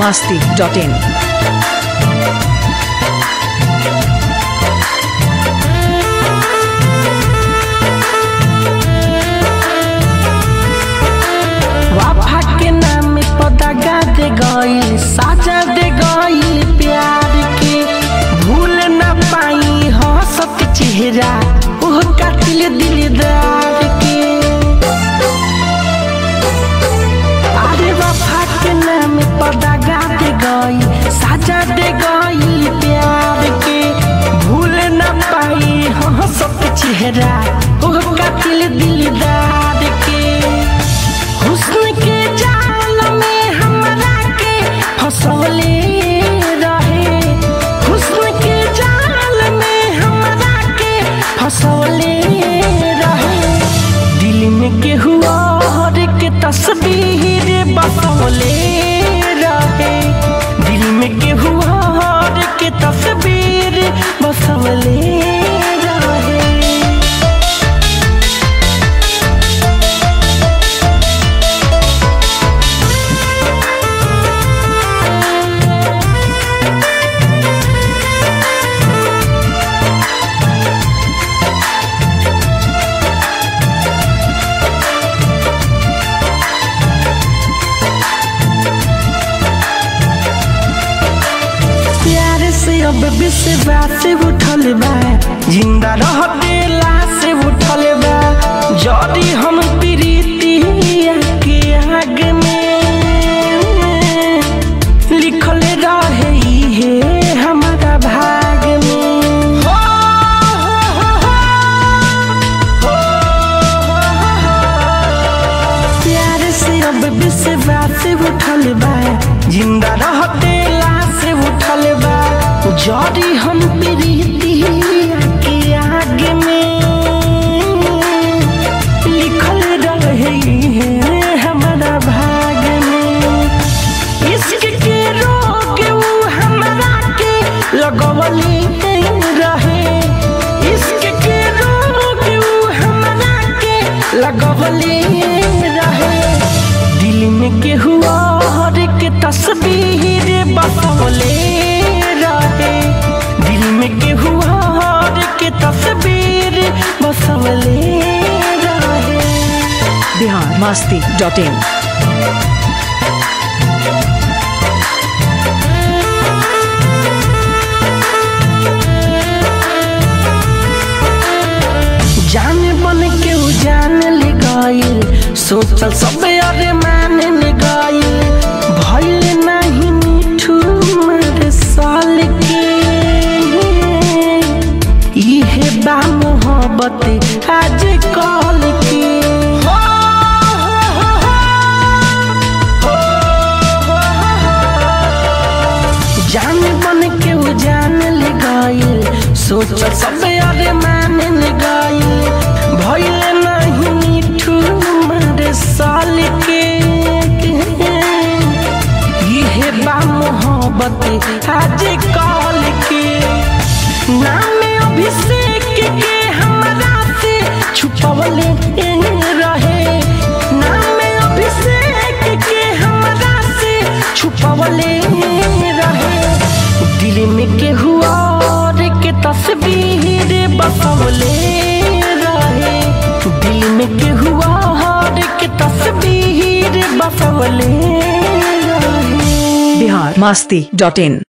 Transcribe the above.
masti.in. वाफा के नाम पदागा दे गई साजा दे गई प्यार के भूल न पाई हंसत चेहरा ओह कातिल दिलदार के अरे वफा के नाम पदागा दे गई साजा दे गई प्यार के भूल न पाई हंसत चेहरा ओह कातिल दिलदार के हुस्न के जाल में हमरा के फसौले रहे हुस्न के जाल में हमरा के फसौले रहे दिल में के हुआ हर के तस्वीर बसौले रहे दिल में के हुआ हर के तस्वीर बसौले रहे प्यार से अब विश्वास से उठल बा जिंदा रहते लाश से उठल बा जड़ी हम प्रीतिया के आग में लिखल रहे हे हमारा भाग में हो, हो, हो, हो, प्यार से अब विश्वास से उठल बा जिंदा रहते लाश से उठल बा जड़ी हम प्रीतिया के आग में लिखल रहे हैं हमारा भाग में इश्क के रोग ऊ हमरा के लगवली रहे इश्क के रोग ऊ हमरा के लगवली रहे दिल में के हुआ हर के तस्वीर बसवले रहे दिल में के हुआ हर के तस्वीर बसवले रहे Bihar masti.in. जान बन के उ जान ले गइल सोचल सब अरे मान ले गइल भइल नहीं मिठू मर साल के इहे बा मोहब्बत आज कल के हो, हो, हो, हो, हो। जान बन के उ जान ले गइल सोच सब अरे मान ले गइल भइल नहीं मिठू मारे साल के इहे बा मोहब्बत आज कल के नाम अभिषेक के हमरा से छुपवले रहे नाम अभिषेक के हमरा से छुपवले रहे दिल में के हुआ और के तस्वीर बसवले रहे दिल में के हुआ और के तस्वीर बसवले रहे Bihar masti.in.